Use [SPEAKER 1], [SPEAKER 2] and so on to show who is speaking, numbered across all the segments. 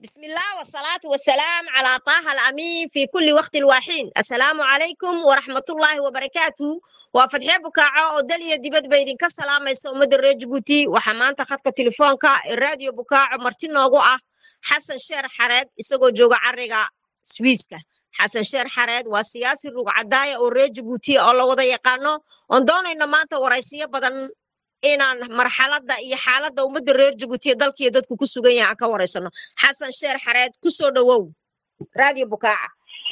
[SPEAKER 1] بسم الله والصلاة والسلام على طه الأمين في كل وقت الواحين السلام عليكم ورحمة الله وبركاته وفتحي بكاعة ودليا دبد بيدين كسلام يسو مدر رجبوتي وحمان تخطك تليفونك الراديو بكاعة مرتين نوغوة حسن شير حرد isagoo jooga cariga swiiska xasan sheer xareed waa siyaasi rugcadaaya oo reer jabuuti oo la wada yaqaano oon doonayno maanta waraysiyo badan inaan marxaladda iyo xaaladda ummadda reer jabuutiya dalkiiyo dadku ku sugan yahay aan ka waraysano xasan sheer xareed kusoo dhowow raadiyo bukaaca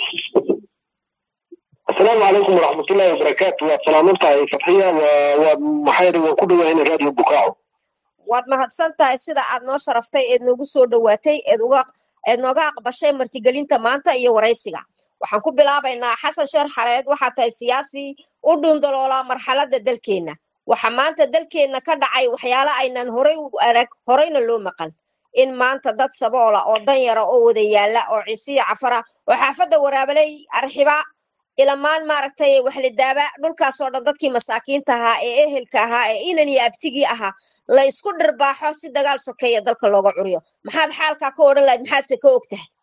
[SPEAKER 2] asalaamu calaykum waraxmatullaahi wabarakaatu waad salaaman tahay fatxiya waad maxay waan ku dhawahayna raadiyo bukaaco
[SPEAKER 1] waad mahadsan tahay sida aad noo sharaftay eed noogu soo dhowaatay eed uga eed nooga aqbashay martigelinta maanta iyo waraysiga waxaan ku bilaabaynaa xasan sheer xareed waxaa tahay siyaasi u dhuundaloolaa marxaladda dalkeenna waxa maanta dalkeenna ka dhacay waxyaala aynan horay u arag horeyna loo maqal in maanta dad saboola oo danyara oo wada yaala oo ciisiya cafara oo xaafadda waraabaley arxiba ilamaan maaragtay waxlidaaba dhulkaasoo dhan dadkii masaakiinta ahaa ee ehelka ahaa ee inan iyo abtigii ahaa la isku dhirbaaxo si dagaal sokeeya dalka looga curiyo maxaad xaalkaa ka odhan lahayd maxaadse ka og tahay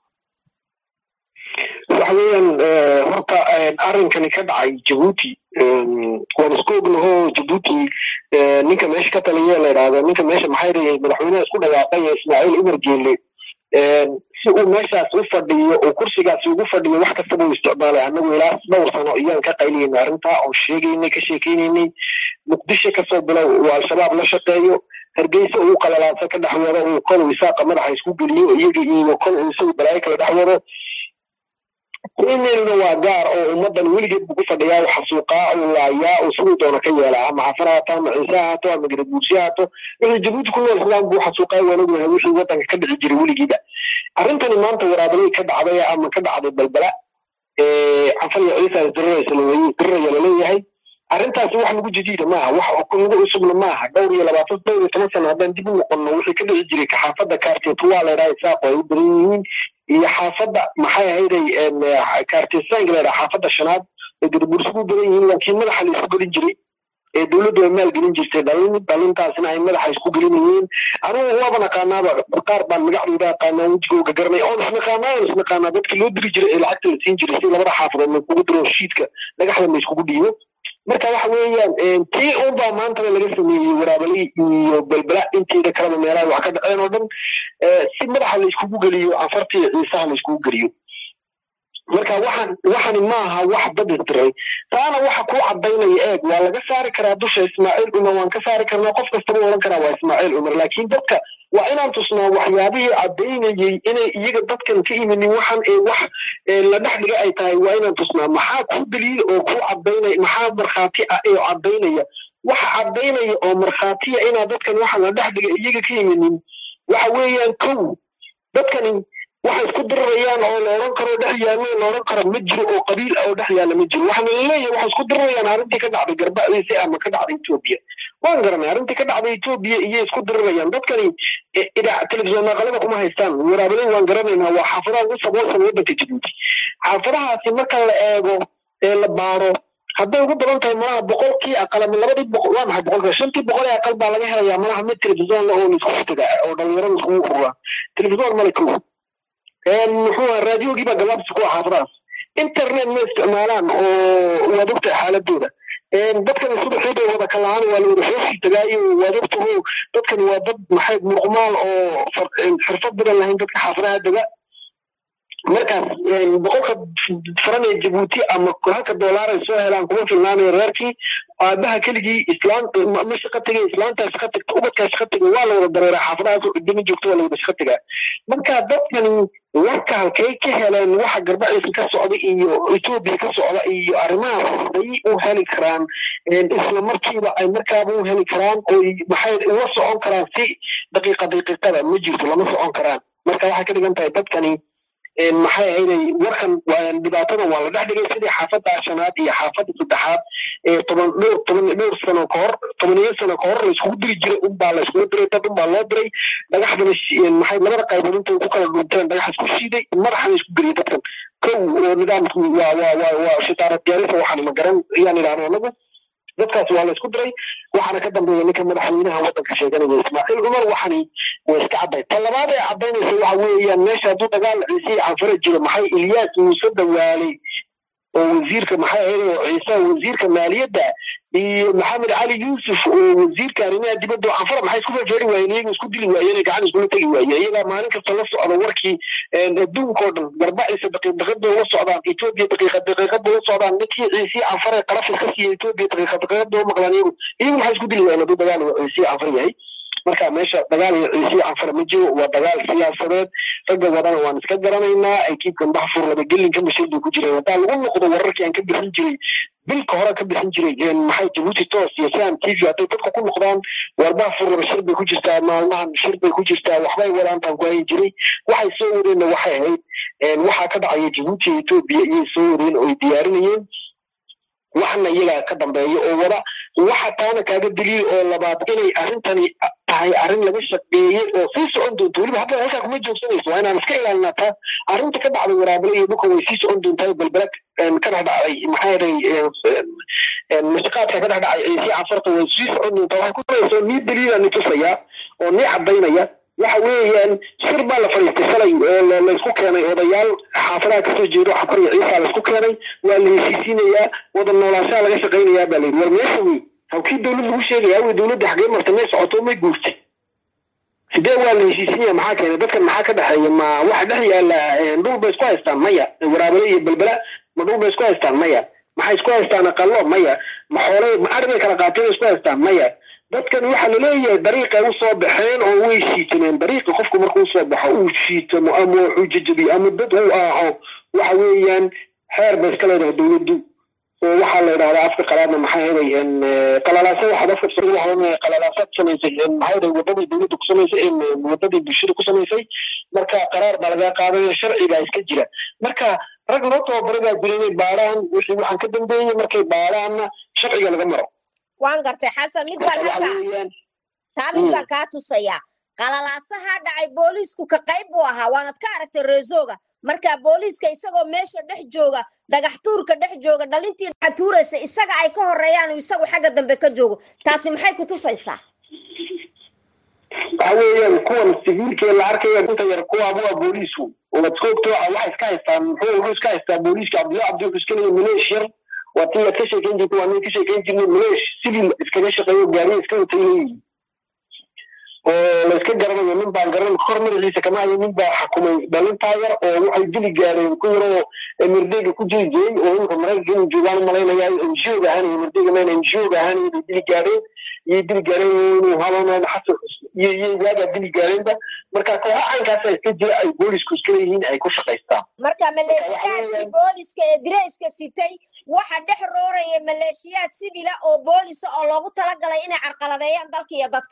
[SPEAKER 2] waxa weeyaan horta arrinkani ka dhacay jabuuti waan isku ognaho jabuuti ninka meesha ka taliya la idhaahdo ninka meesha maxay leeyahay madaxweynaha isku dhawaaqay ismaaciil umar geele si uu meeshaas u fadhiyo oo kursigaasi ugu fadhiyo wax kastaba uu isticmaalay annagu ilaa dhowr sano iyaan ka qaylinayna arrintaa oo sheegaynay ka sheekaynaynay muqdisho kasoo bilow uu al-shabaab la shaqeeyo hargeysa uu qalalaasa ka dhex wado uu kol isaaqa madaxa isku geliyo iyaga iyo kol uu isagu balaayo kala dhex wado kenyana waa gaar oo ummadan weligeed buu ku fadhiyaa uu xasuuqaa uu laayaa uu siduu doona ka yeelaa ama cafar haato ama ciise haato ama garaguursi haato wixii jabuuti ku nool islaan buu xasuuqaa waan ognahay wixii waddanka ka dhici jiray weligiiba arrintani maanta waraabalay ka dhacday ama ka dhacday balbala cafar iyo ciisa dirraya laleeyahay arrintaasi wax lagu jadiida maaha wax lagu cusubna maaha dhowr iyo labaatan dhowr iyo toban sano haddaan dib u noqonno wixii ka dhici jiray kaxaafadda kaarteetuwaa la idhaha isaaqo ay u badan yihiin iyo xaafadda maxay ahayday kaarteesaanka la idhaha xaafadda shanaad ee gadabursigu badan yihiin laakiin madaxa la isku gelin jiray ee dowladdu ay maal gelin jirtay dhalin dhalintaasina ay madaxa isku gelinayeen anigu waaba naqaanaaba qaar baan magacdooda aqaanaa wejigooga garanay oon isnaqaanaa oon isnaqaanaa dadkii loo diri jiray ee lacagta la siin jiray si labada xaafadood la kugu diro shiidka dhagaxda la iskugu dhiibo marka waxa weeyaan tii unbaa maantaba laga sameeyey waraabaley iyo belbela inteeda kaleba meelaha wax ka dhaceen oo dhan si madaxa la iskugu geliyo afartii ciisaha la iskugu geliyo marka waxaan waxani maaha wax dad isdiray taana waxa kuu cadaynaya eeg waa laga saari karaa dusha ismaaciil cumar waan ka saari karnaa qof kastaba oran karaa waa ismaaciil cumar laakiin dadka waa inaan tusnaa waxyaabihii cadaynayey inay iyaga dadkan ka iminin waxan ee wax la dhex dhiga ay tahay waa inaan tusnaa maxaa kuu daliil oo kuu cadaynaya maxaa markhaati ah ee cadaynaya waxa cadaynaya oo markhaatiya inaa dadkan waxan la dhex dhiga iyaga ka iminin waxa weeyaan kow dadkani waxay isku dirirayaan oo la odhan karo dhex yaallo la odhan karo ma jiro oo qabiil ah oo dhex yaalla ma jiro waxaana laleeyahay waxay isku dirirayaan arrintii ka dhacday garbacdiisa ama ka dhacday etoobiya waan garanay arrintii ka dhacday etoobiya iyay isku dirirayaan dadkani telefisyoon aqalada kuma haystaan waraabaley waan garanaynaa waa xaafadaha ugu saboolsan waddanka jabuuti xaafadahaasi marka la eego ee la baaro hadday ugu badan tahay malaha boqolkii aqal ama labadii boqol waa maxay boqolka shantii boqol ee aqal baa laga helayaa malaha mid telefisyoon la oo laisku futaga oo dhalinyarada iskugu furaa telefisyoon male kow muxuu aha raadiyoogii baa gabaabsi ku ah xaafadahaas internet ma isticmaalaan oo waad ogtahay xaaladooda dadkan subaxii bay wada kalaan waa la wada xoosi tagaayo waad ogtaho dadkan waa dad maxay muqmaal oo xirfad badan lahayn dadka xaafadaha dega markaas boqolka faran ee jabuuti ama halka doolaar ay soo helaan kuma filnaanayo reerkii aabaha keligii islaam ma shaqa tegay islaantaa shaqa tegta ubadkaa shaqa tegay waa la wada dareeraa xaafadahaas oo dhidhimi joogto waa la wada shaqa tegaa marka dadkani warka halkay ka heleen waxa garbaciisa ka socda iyo etoobiya ka socda iyo arrimahaas bay u heli karaan isla markiiba ay markaaba u heli karaan oo maxay ula socon karaan si daqiiqa daqiiqada ma jirto lama socon karaan marka waxay ka dhigan tahay dadkani maxay ahayday warkan dhibaatada waa la dhex dhigay sidii xaafadda shanaad iyo xaafadda saddexaad ee toban dhowr toban dhowr sano ka hor tobaniyo sano ka hor la iskugu diri jiray unbaa la iskugu diray dad unbaa loo diray dhagaxdana maxay labada qaybood intay ku kala dhunteen dhagax isku shiiday madaxana isku geliyay dadkan kow oo nidaamkii waa waa waa waa shitaara diyaarisa waxaan ma garan ayaan idhaahno anagu dadkaas waa la isku diray waxaana ka dambeeya ninka madaxweynaha waddanka sheeganaya ismaaciil cumar waxani way iska cadday ta labaad ee caddaynaysa waxa weeyaan meesha hadduu dagaal ciise iyo canfare jiro maxay ilyaas muuse dawaaley oo wasiirka maxay ahayd oo ciise wasiirka maaliyadda iyo maxamed cali yuusuf oo wasiirka arrimaha dibadda oo canfara maxay isku feefeeri waayeen iyaga isku dili waayeen gacan iskula tegi waayeen iyagaa maalin kasta la socda warkii adduunkao dhan garbaciisa daqiiq daqiiq bay ula socdaan etoobiya daqiiqa daqiiqad bay ula socdaan ninkii ciise canfare qarafis ka siiya etoobiya daqiiqa daqiiqad bay u maqlaan iyagu iyagu maxay isku dili waayeen hadduu dagaal ciise canfar yahay marka meesha dagaal iyo ciise canfar ma jiro waa dagaal siyaasadeed ragga wadana waan iska garanaynaa ekiibkan baxfur labagelinka mashir bay ku jireen haddaa lagu noqdo wararkii aan ka bixin jiray bilka hore ka bixin jiray maxay jabuuti toos iyo sam t v hadday dadka ku noqdaan war baxfur laba shir bay ku jirtaa maalmahan shir bay ku jirtaa waxbay wadaantaan ku hayin jiray waxay soo wadeenna waxay ahayd waxaa ka dhacaya jabuuti iyo etoobiya iyay soo wadeen oo ay diyaarinayeen waxna iyagaa ka dambeeya oo wada waxa taana kaaga daliil oo labaad inay arrintani tahay arrin laga shaqeeyey oo sii socon doonto weliba hadda halkaa kuma joogsanayso waa inaan iska ilaalinaa taa arrinta ka dhacday waraabale iyo dhulka way sii socon doontaa balbele ka dhex dhacday maxaa yeelay mashaqaadka ka dhex dhacay ciise cafarta way sii socon doontaa waxay ku tarayso nii daliila ni tusaya oo nii caddaynaya waxa weeyaan shir baa la fadhiistay shalay oo laysku keenay odayaal xaafadaha kasoo jeedo xafar iyo ciisa laysku keenay waa la heshiisiinayaa wada noolaanshaha laga shaqaynayaa baa layidhi war meesha wey hawkii dowlad lagu sheegaya wey dowladda xagee marta may socoto may guurtay sidee waa la heshiisinaya maxaa keenay dadkan maxaa ka dhexeeya ma waxa dhex yaala dhul bay isku haystaan maya waraabale iyo belbela ma dhul bay isku haystaan maya maxay isku haystaan aqalo maya ma xoolay ma ari bay kala qaateen isku haystaan maya dadkan waxaa laleeyahay dariiqay usoo baxeen oo way shiitameen dariiqa qofku markuu usoo baxo uu shiitamo ama wuxuu jejebiyo ama dad uu aaco waxa weeyaan xeer bay iska leedahay dowladdu oo waxaa la yidhahdaa afka qalaadna maxaa heday qalalaasa waxaad afka qalalaasaad samaysay maxaa heday wadadii dowladda ku samaysay wadadii bulshada ku samaysay marka qaraar baa lagaa qaadaya sharcigaa iska jira marka rag loo tababaray baa jira inay baadhaan wixii waxaan ka dambeeyey markay baadhaanna sharciga laga maro
[SPEAKER 1] waan gartay xasan mid baan halkaa taa mid baan kaa tusayaa qalalaasaha dhacay booliisku ka qayb buu ahaa waanad ka aragtay reesooga marka booliiska isagoo meesha dhex jooga dhagax tuurka dhex jooga dhalintii dhaxa tuuraysa isaga ay ka horeeyaan isagu xagga dambe ka joogo taasi maxay ku tusaysaa
[SPEAKER 2] waxa weeyaan kuwan siviilkee la arkaya inta yar kuwaaba waa booliisku wadkoogto waxa iska haystaan muxuu wuxuu iska haystaa booliiska cabdilla cabdi wuxuu iska leeyahay maleesh yar waa tii aad ka sheekeyn jirta waa nin ka sheekeyn jirnay maleesh civil iskaga shaqeeyo gaariya iska watay leeyihin oo la iska garanayo nin baan garan kor madaxiisa kama hayo nin baa xakumay dhalintaa yar oo waxay dili gaareen ku yaroo merdeyga ku jiri jiray oo imika maraykanka inuu joogaan malaynayaa ngo ga ahaan merdeyga mayna ngo ga ahaan inay dili gaareen iyay dili gaareen inuu halanaan xasan iyo iyo yaagaa dili gaareenba marka kooxa caynkaasa iska jira ay boolisku iska leeyihiin ay ku shaqaystaan
[SPEAKER 1] marka maleeshiyaadkii booliska ee direyska sitay waxa dhex rooraya maleeshiyaad sibila oo boolisa oo loogu talagalay inay carqaladeeyaan dalka iyo dadka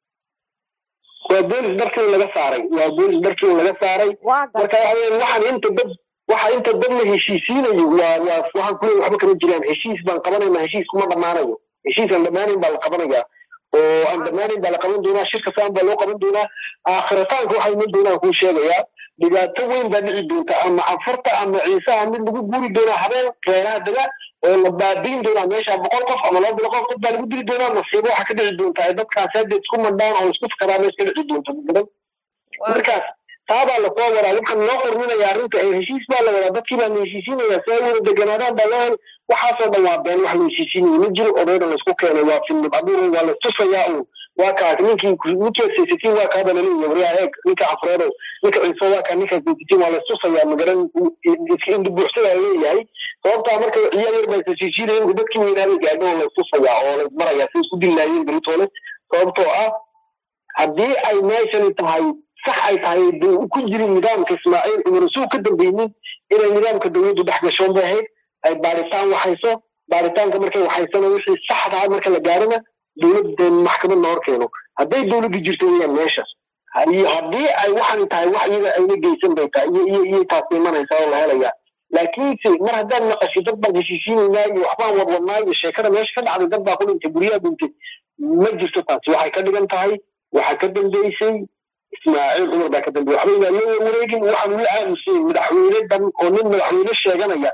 [SPEAKER 2] waa boolis darkii laga saaray waa boolis darkii laga saaray marka waxaan inta dad waxa inta dad la heshiisiinayo waa waa waxaan kuleeyahay waxba kama jiraan heshiis baan qabanayna heshiis kuma dhammaanayo heshiis aan dhammaanayn baa la qabanayaa oo aan dhammaanayn baa la qaban doonaa shirka saan baa loo qaban doonaa aakhiritaanka waxay iman doonaan kuu sheegayaa dhibaato weyn baa dhici doonta ama cafarta ama ciisaha mid lagu guuri doonaa habeen reeraha dega oo la baabiin doonaa meesha boqol qof ama laba boqol qof dad baa lagu dili doonaa masiibo waxa ka dhici doonta ay dadkaas hadda isku mandhaan oo isku fakaraa meesha ka dhici doonta mudan markaas taabaa lasoo wadaa waxaan loo qorminayaa arrinta heshiis baa la wadaa dadkii baa la heshiisinayaa si ay wada deganaadaan baa loo hel waxaasoo dhan waa been wax la heshiisinayo ma jiro odayda laysku keenay waa filmid abuur waa la tusayaa uun waa kaas ninkii ninkii saysatiin waa kaaba laleeyahay waryaa eeg ninka afreedo ninka ciiso waa kaa ninka saysatiin waa laystusayaa magaran indibuuxsadaa leeyahay sababtaa marka ciyaal yar baa heshiisiinaya dadkii weynaaday gaadho oo laystusayaa oo laysmarayaa si isku dillaayeen beritoole sababtoo ah haddii ay meeshani tahay sax ay tahay ku jirin nidaamka ismaaciil cumar suu ka dambeynin inay nidaamka dowladdu dhex gashoon bay ahayd ay baaritaan waxayso baaritaanka markay waxaysana wixii saxdaa marka la gaarina dowladda maxkamadna hor keeno hadday dowladdu jirto weyaan meesha haddii ay waxan tahay wax iyaga ayna geysan bay tahay iyo iyo iyo taas imanaysaa oo la helayaa laakiinse mar haddaad maqashay dad baan heshiisiinaynaa iyo waxbaan wadwadnaa iyo sheekada meesha ka dhacday dad baa ku dhintay guryaha dhintay ma jirto taasi waxay ka dhigan tahay waxaa ka dambeysay ismaaciil cumar baa ka dambeeyey waxba inaan loo wareegin waxaan la aamusay madaxweyne dan oo nin madaxweyne sheeganaya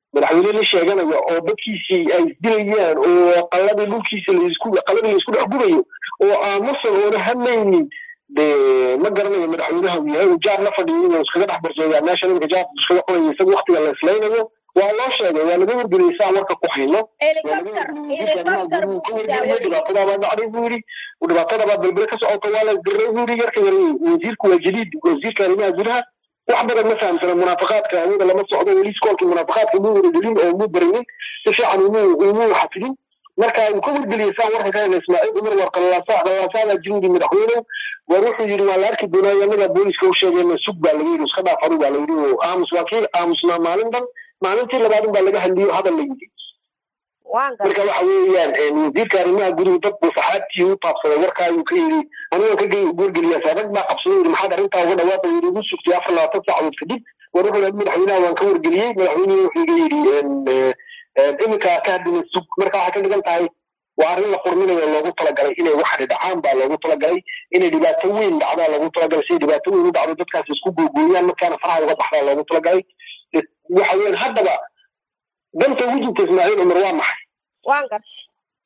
[SPEAKER 2] madaxweyne la sheeganaya oo dadkiisii ay isdilayaan oo qalladii dhulkiisa laisku qalladii laisku dhex gubayo oo aamusan oona hadlaynin de ma garanayo madaxweynaha uu yahay uu jaar la fadhiyo inuu iskaga dhex barsooyaa meesha iminka jaarka iskaga cunaya isaga waktiga la islaynayo waa loo sheegay waa laga wargeliyay saa warka ku hayno
[SPEAKER 1] helicopter helicopter buu ku daawaday
[SPEAKER 2] dhibaatadaabaa dhacday buu yidhi dhibaatadabaa belbele ka socota waa la diray buu yidhi yarka yar wasiirku waa jadiid wasiirka arrimaha gudaha wax badan ma fahamsana munaafiqaadka awooda lama socdo weli iskoolkii munaafiqaadka muu waragelin oo muu barinin si fiican umuu umuu xafidin marka uu ka wargeliyay saa warka ka hela ismaaciil cumar war qalalaasa qalalaasaada jiruudi madaxweyne war wuxuu yidhi waa la arki doonaa annagaa booliska u sheegayna sug baa laga yidhi iska dhaafadu baa la yidhi oo aamus waa kii aamusnaa maalin dhan maalintii labaadin baa laga hadliyo hadal la yidhi
[SPEAKER 1] waan
[SPEAKER 2] marka
[SPEAKER 1] gartay
[SPEAKER 2] waxa weeyaan wasiirka arrimaha guduhu dad buu saxaabtii u taabsaday warka ayuu ka yidhi aniga ka wargeliyaa saarag baa qabsaday yidhi maxaad arrintaa uga dhawaaqay yidhi igu sugtay afar labaatan saacadood kadib war wuxuu yidhi madaxweynaha waan ka wargeliyey madaxweynuhu wuxuu iga yidhi iminka ka hadlina sug marka waxay ka dhigan tahay waa arrin la furminayo loogu talagalay inay wax dhacaan baa loogu talagalay inay dhibaato weyn dhacdaa loogu talagalay siday dhibaato weyn u dhacdo dadkaas isku googooyaan markaana faraha uga baxdaa loogu talagalay waxa weeyaan haddaba danta ugu jirta ismaaciil cumar waa maxay
[SPEAKER 1] waan gartay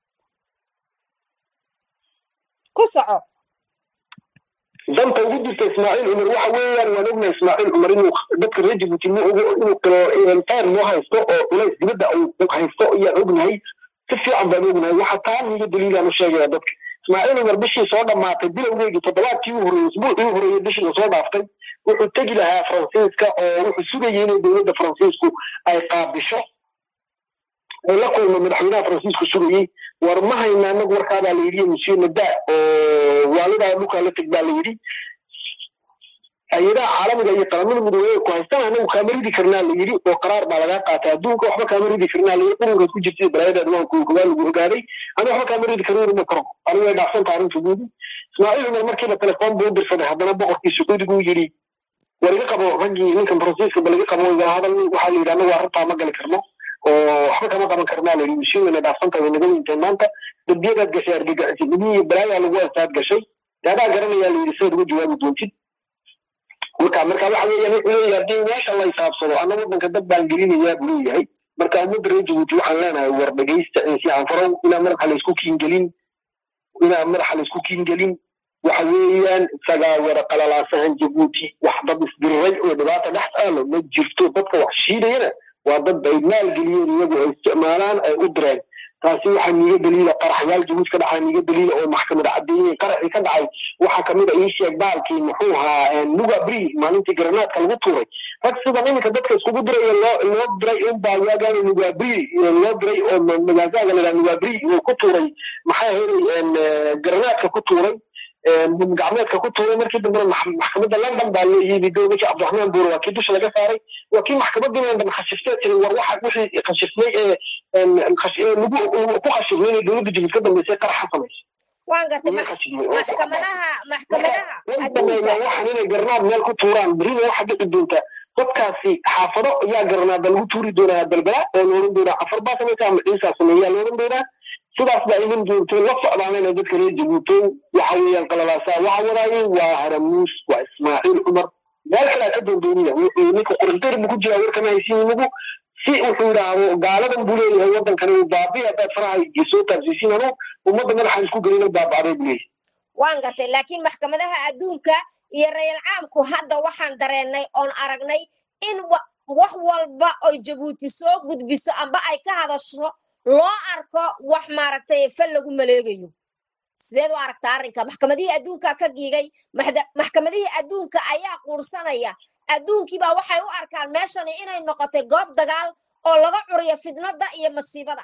[SPEAKER 1] ku soco
[SPEAKER 2] danta ugu jirta ismaaciil cumar waxa weeyaan waan ognahay ismaaciil cumar inuu dadka reer jibuuti ma ogo inuu kalo taar noo haysto oo culays dibadda uu haysto ayaan ognahay si fiican baan ognahay waxa taa niga daliilaan u sheegaya dadka ismaaciil cumar bishii soo dhammaatay bilowgeygii toddobaadkii u horreeyey usbuucii u horreeyey bishii lasoo dhaaftay wuxuu tegi lahaa faransiiska oo wuxuu sugayay inay dowladda faransiisku ay qaabisho oo la kulmo madaxweynaha faransiisku sugayey war ma hayna anagu warkaabaa la yidhi monsieur nada oo waalidaa dhulkaa la teg baa la yidhi hay-adaha caalamiga iyo qaramada midoobey ku haystaan anagu kaama ridi karnaa la yidhi oo qaraar baa lagaa qaatay adduunka waxba kaama ridi karnaa la yidhi qurunkaad ku jirtay balaayadeed waan kuugaa lagu ogaaday ana waxba kaama ridi karna rima karo anigu way dhaafsanta arrinta guudi ismaaciil cumar markiiba telefoon buu u dirsaday haddana boqorkii sacuudigu yidhi war iga qabo raggii ninkan faransiiska bal iga qabo igala hadal waxaa la yidhi anagu arrintaa ma gali karno oo waxba kama qaban karnaa la yidhi masiin wayna dhaafsanta way naga weyntahay maanta dembiyadaad gashay argagaxisnimihii iyo balaayaa lagu haystaad gashay dee adaa garanayaa la yidhi sidaad uga jawaabi doontid marka marka waxa weeyaan wuxuu leeyahay haddii meesha la hisaabsado ana waddanka dad baan gelinayaa buu leeyahay marka ummadda reer jabuuti waxaan leenahay war dhegaysta si aan farow inaan madaxa laysku kiingelin inaan madaxa laysku kiingelin waxa weeyaan isagaa wada qalalaasahan jabuuti wax dad isdiriray oo dhibaata dhex taalo ma jirto dadka wax shiidayana waa dad ay maalgeliyeen iyagu ay isticmaalaan ay u direen taasi waxaa niiga daliila qaraxyaal jabuuti ka dhacaa niiga daliila oo maxkamad caddeeyey qaraxii ka dhacay waxaa kamid a ii sheeg baalkii muxuu ahaa nuga bri maalintii garanaadka lagu tuuray rag sidan iminka dadka iskugu diraya loo loo diray unbaa waagaana nuga bri loo diray oo magaasaga la nuga bri oo ku tuuray maxaa helay garanaadka ku tuuray gacmeedka ku tuuray markii dambena maxkamadda london baa loo yimi dowladka cabdiraxmaan buure waa kii dusha laga saaray waa kii maxkamaddii london khashiftee tiri war waxa wixii khashifmay ee lagu ku khashifmay inay dowladda jabuuti ka dambeysay qaraxa samaysay
[SPEAKER 1] waan gartay maxkamadaha maxkamadaha
[SPEAKER 2] adduunka waxaan inay garnaad meel ku tuuraan berina waxa dhici doonta dadkaasi xaafado ayaa garnaada lagu tuuri doonaa balbala oo la oran doonaa afar baa samaysa ama ciisaa sameeyaa la oran doonaa sidaas baa iman doonto la socdaanayna dadka reer jabuuti waxa weeyaan qalalaasaa waxa wadaayay waa haramuus waa ismaaciil cumar meel kalea ka doondooniya wuxuu ninka qurintir buu ku jiraa warkama haysiin inagu si wuxuu yidhaahdo gaaladan buu leeyahay waddankani uu baabi haddaad faraha soo taabsiisiin anu ummadda madaxaan isku gelina baabacday buu leeyahay
[SPEAKER 1] waan gartay laakiin maxkamadaha adduunka iyo rayal caamku hadda waxaan dareennay oon aragnay in wax walba oy jabuuti soo gudbiso amba ay ka hadasho loo arko wax maaragtay fal lagu maleegayo sideed u aragtaa arrinka maxkamadihii adduunka ka giigay maxkamadihii adduunka ayaa quursanaya adduunkiibaa waxay u arkaan meeshani inay noqotay goob dagaal oo laga curiyo fidnadda iyo masiibada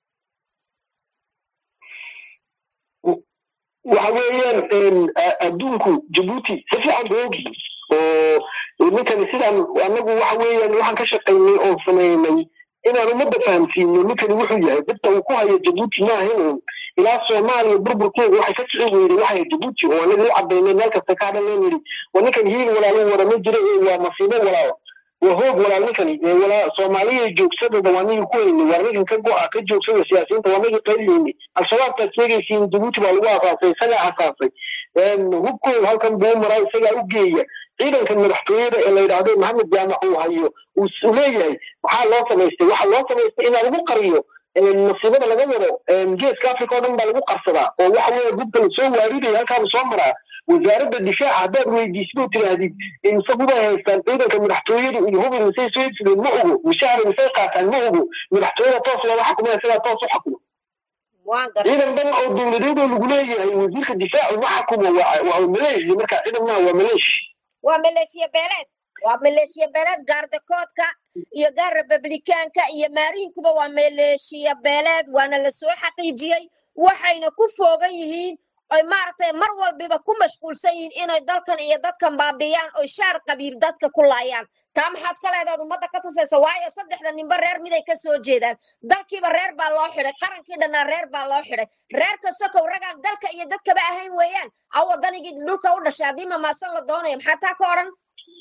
[SPEAKER 2] waxa weeyaan adduunku jabuuti si fiican ba ogyihin oo ninkani sidaan anagu waxa weeyaan waxaan ka shaqaynay oon samaynay inaan ummadda fahamsiino ninkani wuxuu yahay dadka uu ku hayo jabuuti maahan ilaa soomaaliya burburkeeda waxay ka kici weyday waxay jabuuti oo anaga u cadaynay meel kasta ka hadhan yidhi waa ninkan hiil walaalu wada ma jira waa masiibo walaalo waa hoog walaal ninkani soomaaliya joogsadada waa nigi ku haynay waa ninkan ka go-a ka joogsada siyaasiyiinta waa nigi qayliyeynay al-shabaabtaad sheegaysiin jabuuti baa lagu asaasay isagaa asaasay hubkooda halkan buu maraa isagaa u geeya ciidanka madaxtooyada ee la yidhaahdo maxamed jaamac uu hayo uu leeyahay maxaa loo samaystay waxaa loo samaystay in lagu qariyo masiibada laga wado geeska africa oo dhan baa lagu qarsadaa oo waxa weeye gubka lasoo waaridaya halkaaba soo maraa wasaaradda difaaca haddaad weydiisid oo tidhaahdid insagubay haystaan ciidanka madaxtooyadu iyo hubi misay soo iibsadeen ma ogo mishahara misay qaataan ma ogo madaxtooyada toos looga xakumaya sidaa toos u xakumo ciidan dhan oo dowladeed oo lagu leeyahay wasiirka difaacu ma xakumo waa maleeshiya marka ciidan maa waa maleeshi
[SPEAKER 1] waa maleeshiya beeleed waa maleeshiya beeleed gaardakoodka iyo gaar republikaanka iyo maariinkuba waa maleeshiya beeleed waana lasoo xaqiijiyey waxayna ku foogan yihiin oy maaragtay mar walbiba ku mashquulsan yihiin inay dalkan iyo dadkan baabiyaan oy shaar qabiil dadka ku laayaan taa maxaad ka leedaad ummadda ka tusaysa waayo saddexda ninba reer miday ka soo jeedaan dalkiiba reer baa loo xidhay qarankii dhannaa reer baa loo xidhay reerka sokow ragaan dalka iyo dadkaba ahayn weeyaan a wadanigii dhulka u dhashay haddii mamaasan la doonaya maxaa taa ka odhan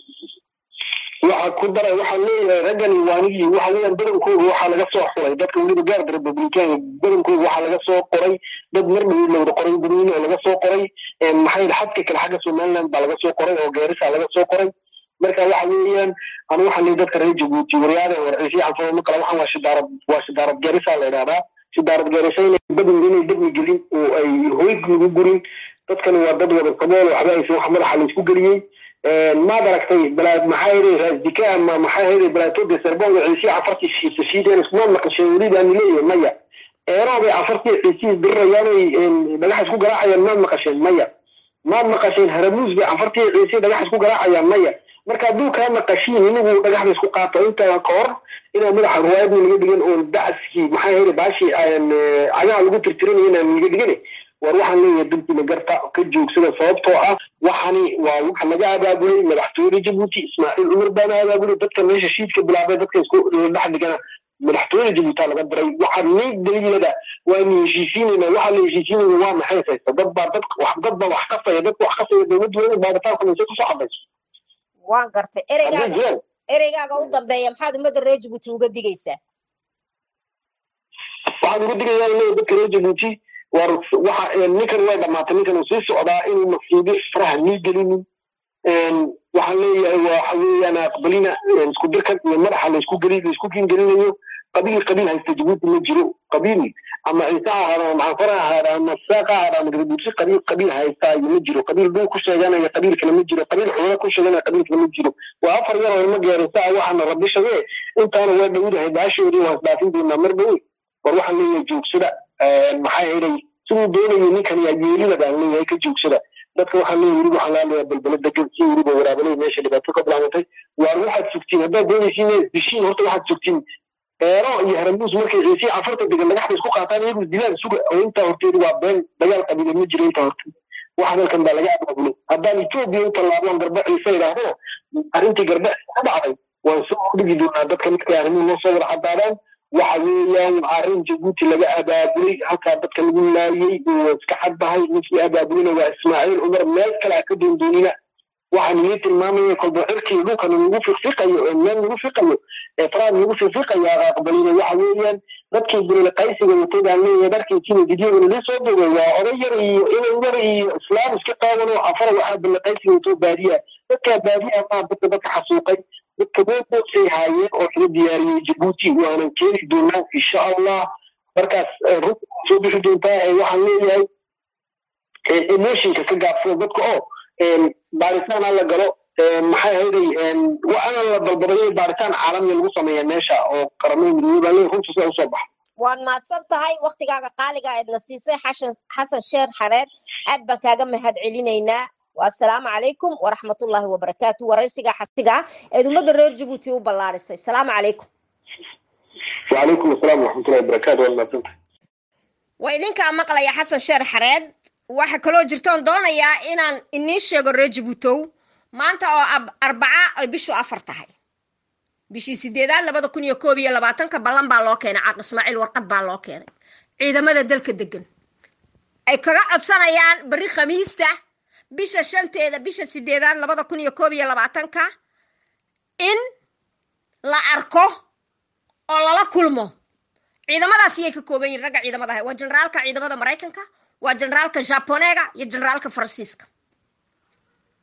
[SPEAKER 2] waxa ku daray waxaa leeyahay raggani waanigii waxa weeyaan badankooda waxaa laga soo xuray dadka weliba gaarda republikaanka badankooda waxaa laga soo qoray dad mar dhow lowda qoray dadweyne oo laga soo qoray maxay xadka kale xagga somaliland baa laga soo qoray oo geerisa laga soo qoray marka waxa weeyaan anu waxaan leeyahay dadka reer jabuuti waryaade warciisi canfama kale waxaan waa shidaarad waa shidaarad geerisa la idhahdaa shidaarad geerisa inay badin inay dabni gelin oo ay hoyg lagu gurin dadkani waa dad wada sabool waxba aysan wax madaxa laysku geliyey maad aragtay balaad maxaa yidhi raasdika ama maxaa yidhi balaatooda serbonga ciisiya afartii shiisashiideen iskumaad maqasheen weliba ani leeyahay maya eeroobay afartii ciisihii dirirayaanay dhagax isku garaacayaan maad maqasheen maya maad maqasheen haramuus bay afartii ciisihii dhagax isku garaacayaan maya marka hadduu kaa maqashiin inigu dhagaxda isku qaato intaa ka hor inaa madaxa ruwaayadna laga dhigan oo dacaskii maxaa yidhi baashii cagaha lagu tirtiranaya inaan laga dhigane war waxaan leeyahay dalkiina garta ka joogsada sababtoo ah waxani waa waxa laga abaabulay madaxtooyada jabuuti ismaaciil cumar baana abaabulay dadka meesha shiidka bilaabay dadka isku dhex dhigana madaxtooyada jabuuti laga diray waxaa nii daliilada waanu heshiisiinayna waxaa la heshiisiinayna waa maxay haysta dad baa dad wax dad baa wax kasaya dadka wax kasaya dowladdu waa baaritaanka mise kusoo cadayso
[SPEAKER 1] waan gartay ereygaaga ereygaaga u dambeeya maxaad ummadda reer jabuuti uga digaysaa
[SPEAKER 2] waxaan uga digayaa leeyahay dadka reer jabuuti war waxa ninkan way dhamaatay ninkan uu sii socdaa inuu masiibo faraha nii gelinin waxaan leeyahay waxa weeyaan aqbalina isku dirkan iyo madaxa laysku geli laysku kingelinayo qabiil qabiil haysta jabuuti ma jiro qabiil ama ciise ha ahaada ama maxanfar ha ahaada ama saaq ha ahaada ama gadabuuti qabiil qabiil haysta ma jiro qabiil dhul ku sheeganaya qabiil kale ma jiro qabiil xoolo ku sheeganaya qabiil kale ma jiro waa afar yar oo ilma geerisa ah waxaana rabbi shagee intaana waa dhowdahay baashoodii waan isdhaafin doonaa mar dhowe war waxaan leeyahay joogsada maxaa yeelay siduu doonayo ninkan yaa yeelida baan leeyahay ka joogsada dadka waxaan leeyahay weliba waxaan laalayaa balbala degan si weliba waraabalay meesha dhibaato ka bilaabantay waar waxaad sugtiin haddaad doonaysiin inaad dishiin horta waxaad sugtiin eero iyo haramuus markay ciisiya afarta degan dhagaxda isku qaataan iyagu dilaan suga oo intaa horteedu waa been dagaal qabiile ma jiro intaa horteed wax dalkan baa laga abaabulay haddaan etoobiya u tallaabaan garba ciise idhaahdana arrintii garba ka dhacday waan soo hordhigi doonaa dadka markay arrimuhu noo soo wada caddaadaan waxa weeyaan arrin jabuuti laga abaabulay halkaa dadka lagu laayey oo iska caddahay ninkii abaabulina waa ismaaciil cumar meel kale a ka doondoonina waxaan inii tilmaamaya kolba cirkii dhulkan nagu fiqfiqayo ee meel nagu fiqayo ee faraad nagu fiqfiqaya aqbalina waxa weeyaan dadkii bilile qaysiga watay baan leeyahay dharkiisina videoga nalii soo dogay waa oday yar iyo inan yar iyo islaam iska qaadan oo afara waxaa bilile qaysiga watoo baadiya dadkaa baadiya maa dadka dadka xasuuqay dadka meelboosay haayeen oo laga diyaariyey jabuuti waanan keeni doonaa insha allah markaas runta soo bixi doontaa waxaan leeyahay emotionka ka gaabsada dadka oo baaritaan ha la galo maxay ahayday waana la dalbaday baaritaan caalamiya lagu sameeya meesha oo qaramada midoobey baa leeyahay runta sida usoo baxa
[SPEAKER 1] waad mahadsan tahay waktigaaga qaaliga eedna siisay xasan sheer xareed aad baan kaaga mahad celinaynaa والسلام عليكم ورحمة الله وبركاته ورئيسك حسيقة إذا رير جبوتي وبلارسي السلام عليكم
[SPEAKER 2] وعليكم السلام ورحمة الله وبركاته والله سنت
[SPEAKER 1] وإذن كان مقلا يا حسن شير حريد waxa kaloo jirtoon doonayaa inaan inii sheego reer jabuutow maanta oo arbaca ay bishu afar tahay bishii sideedaad labada kun iyo koob iyo labaatanka ballan baa loo keenay caaq ismaaciil warqad baa loo keenay ciidamada dalka degan ay kaga codsanayaan berri khamiista bisha shanteeda bisha sideedaad labada kun iyo koob iyo labaatanka in la arko oo lala kulmo ciidamadaas yay ka kooban yihin ragga ciidamada ahay waa generaalka ciidamada maraykanka waa generaalka jaboneega iyo generaalka faransiiska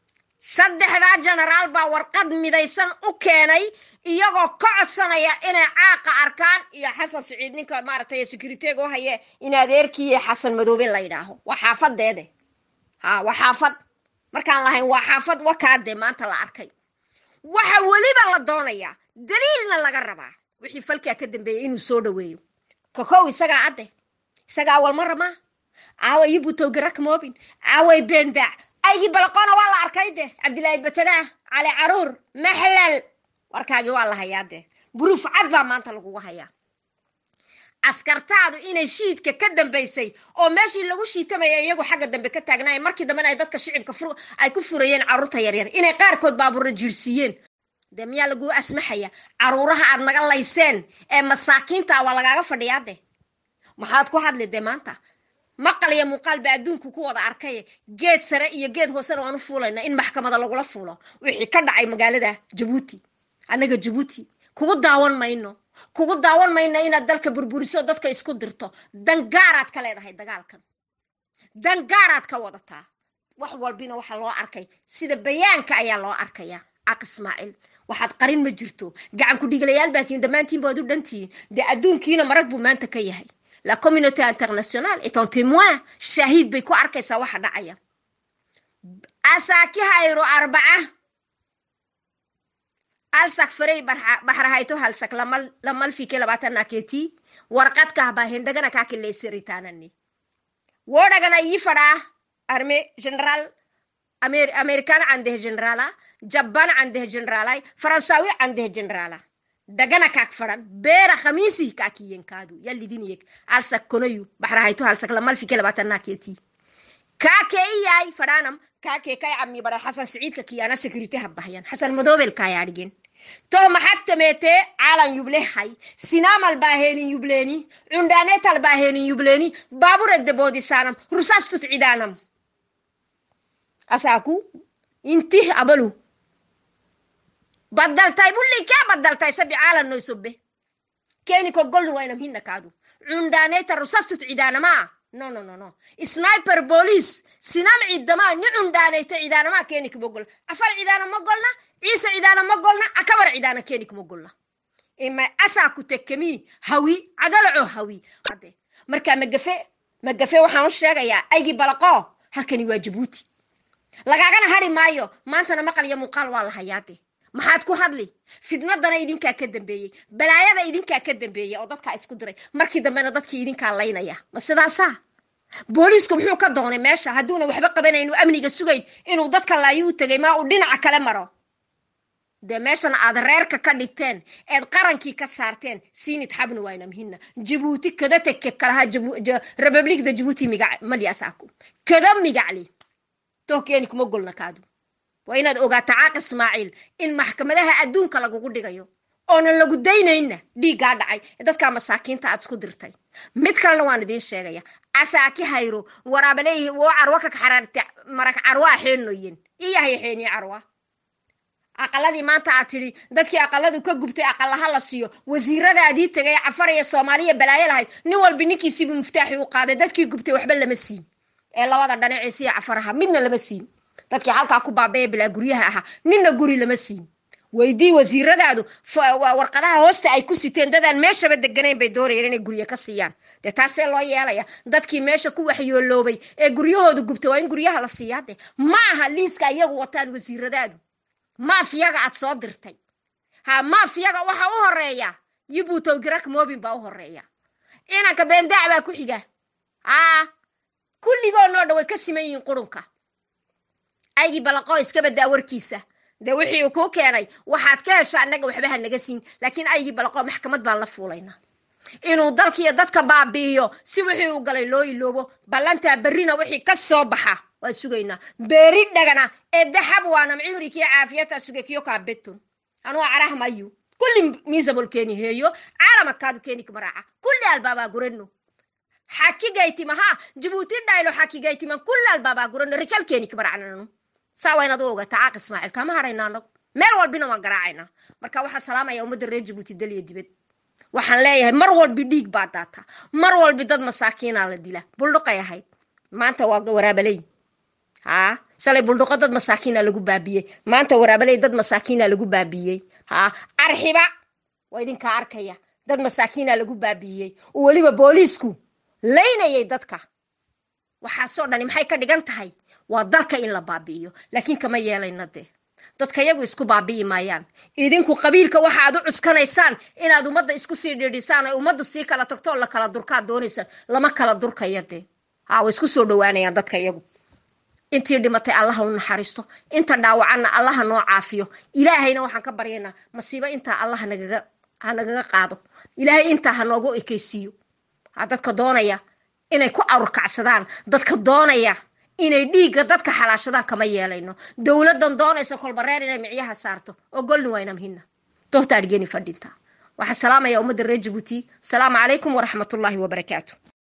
[SPEAKER 1] saddexdaa genaraal baa warqad midaysan u keenay iyagoo ka codsanaya inay caaqa arkaan iyo xasan siciid ninka maaragtay securiteega u haye in adeerkii xasan madoobe la yidhaaho waa xaafadeede ha waa xaafad markaan lahayn waa xaafad wakaade maanta la arkay waxa weliba la doonayaa daliilna laga rabaa wixii falkaa ka dambeeyay inuu soo dhaweeyo kokow isagaa adde isagaa walmara maa aaway yubutowgarak moobin aaway bendaac aygii balaqoona waa la arkay de cabdilaahi batadhaah cali caruur maxlal warkaagii waa la hayaa de buruuf cad baa maanta lagugu hayaa askartaadu inay shiidka ka dambaysay oo meeshii lagu shiitamaya iyagu xagga dambe ka taagnaay markii dambena ay dadka shicibka ay ku furayeen carruurta yaryar inay qaarkood baabuurra jiirsiiyeen de miyaa laguu asmaxaya caruuraha aad naga layseen ee masaakiinta waa lagaaga fadhiyaa de maxaad ku hadli de maanta maqal iyo muuqaal ba adduunku ku wada arkay geed sare iyo geed hoosena waan u fuulayna in maxkamada lagula fuulo wixii ka dhacay magaalada jabuuti annaga jabuuti kugu daawan mayno kugu daawan mayno inaad dalka burburiso dadka isku dirto dangaaraad ka leedahay dagaalkan dangaaraad ka wadataa wax walbina waxaa loo arkay sida bayaanka ayaa loo arkaya caq ismaaciil waxaad qarin ma jirto gacan ku dhiglayaal baa tihiin dhammaantiin baad u dhantihiin dee adduunkiina marag buu maanta ka yahay la communauté internationale est un témoin shahiid bay ku arkaysaa waxa dhacaya asaakihayro arbaca alsak farey baxrahayto halsak lamalfike labaatanaaketi warqadkah baa hindhagana kaakileyseritaanani wodhagana ii fadhaa arme general american candeh generala jaban candeh generalay faransawi candeh generala dagana kaak fadhan beera khamiisi kaakiyenkaadu yalidiniyeg alsak konayu baxrahayto halsak lamalfike labaatanaaketi kaake iyay fadhanam kaake kay cami bara xasan siciidka kiyana security habahyan xasan madoobel kayaadhigen toh maxad tameetee calan yublehay sinamal baahenin yubleeni cundhaneetal baahenin yubleeni baaburedde boodisaanam rusastut cidaanam asaaku intih abalu badaltay bulli kaa badaltay sabi caalan noy sobbe keeni kogolni waynam hinna kaadu cundhaneeta rusastut cidaanamaa no no no no sniper police sinam cidamaa ni cundhaanayta cidaanamaa keeni kuma golna afar cidaana ma golna ciise cidaana ma golna akabar cidaana keeni kuma golna ima asaa ku tekemii hawi cadalaco hawi ade marka magafe magafe waxaan u sheegayaa aygii balaqo halkani waa jabuuti lagaagana hari maayo maantana maqal iyo muuqaal waa la hayaade maxaad ku hadli fidnadana idinkaa ka dambeeyey balaayada idinkaa ka dambeeyey oo dadkaa isku diray markii dambena dadkii idinkaa laynaya ma sidaasaa booliisku muxuu ka doonay meesha hadduuna waxba qabanayn uu amniga sugayn inuu dadka laayu u tegay maa uu dhinaca kale maro dee meeshan aad reerka ka dhigteen eed qarankii ka saarteen siinid xabna wayna mhina jabuuti kada teke kalaha republikda jabuuti migac malyasaaku kada migacli toh keeni kuma golna kaadu waa inaad ogaato caaq ismaaciil in maxkamadaha adduunka lagugu dhigayo oonan lagu daynayna dhiiggaa dhacay dadkaa masaakiinta aad isku dirtay mid kalena waan idiin sheegaya asaaki hayro waraabaleeyihi woo carwa ka xaraarta marag carwaa xeenoyen iyahay xeeniye carwa aqaladii maanta aad tidhi dadkii aqaladu ka gubtay aqalaha la siiyo wasiiradaadii tegay cafar iyo soomaaliya balaayo lahayd nin walbi ninkiisiibu muftaaxi u qaaday dadkii gubtay waxba lama siin ee labada dhanaciisiyo cafaraha midna lama siin dadkii halkaa ku baabaya bilaa guryaha ahaa ninna guri lama siin weydii wasiiradaadu warqadaha hoosta ay ku siteen dadaan meeshaba deganayn bay doonayeen inay guryo ka siiyaan dee taasee loo yeelaya dadkii meesha ku waxyooloobay ee guryahooda gubtay waa in guryaha la siiyaa de ma aha liiska iyagu wataan wasiiradaadu maafiyaga aad soo dirtay ha maafiyaga waxa u horeeya yibuutow girak moobin baa u horeeya inanka beendaac baa ku xiga haa kulligoo noo dha way ka siman yihiin qurunka aygii balaqoo iska badaa warkiisa dee wixii uu kuu keenay waxaad ka hesha annaga waxba ha naga siin laakiin aygii balaqoo maxkamad baan la fuulaynaa inuu dalkiiyo dadka baabi'iyo si wixii uu galay loo iloobo ballantaa berrina wixii ka soo baxa waa sugaynaa beeri dhagana ee daxab waanam cimrikiyo caafiyata suge kiyo kaa beton anuu carah mayu kulli miisabol keeni heeyo caalamakaadu keeni kamaraaca kulli albaabaa gurano xakigaytima ha jabuuti dhaylo xakigaytiman kulli albaabaa gurano rikal keeni kamaracnanu saa waa inaad u ogata caaq ismaaciil kama hadhayna anagu meel walbina waan garaacaynaa marka waxaan salaamaya ummadda reer jabuuti daliya dibad waxaan leeyahay mar walbi dhiig baa daata mar walbi dad masaakiinaa la dila buldhuqay ahayd maanta waa waraabaleyn haa shalay buldhuqo dad masaakiina lagu baabiyey maanta waraabaley dad masaakiina lagu baabiyey ha arxiba waa idinkaa arkaya dad masaakiina lagu baabiyey oo weliba booliisku laynayay dadka waxaasoo dhani maxay ka dhigan tahay waa dalka in la baabi'iyo laakiin kama yeelayna dee dadka yagu isku baabi'i maayaan idinku qabiilka waxaad u cuskanaysaan inaad ummadda isku sii dhidhisaan oo ummaddu sii kala tagto oo la kala durkaad doonaysaan lama kala durkaya dee ha way isku soo dhowaanayaan dadka iyagu intii dhimatay allaha u naxariisto inta dhaawacanna allaha noo caafiyo ilaahayna waxaan ka baryaynaa masiibo intaa allah nagaga ha nagaga qaado ilaahay intaa ha noogu ekeysiiyo ha dadka doonaya inay ku awrkacsadaan dadka doonaya inay dhiigga dadka xalaashadaan kama yeelayno dowladdan doonaysa kolbareer inay micyaha saarto oo golni waynamhina dohtaadhigeni fadhinta waxaa salaamaya ummadda reer jabuuti asalaamu calaykum waraxmatullaahi wabarakaatu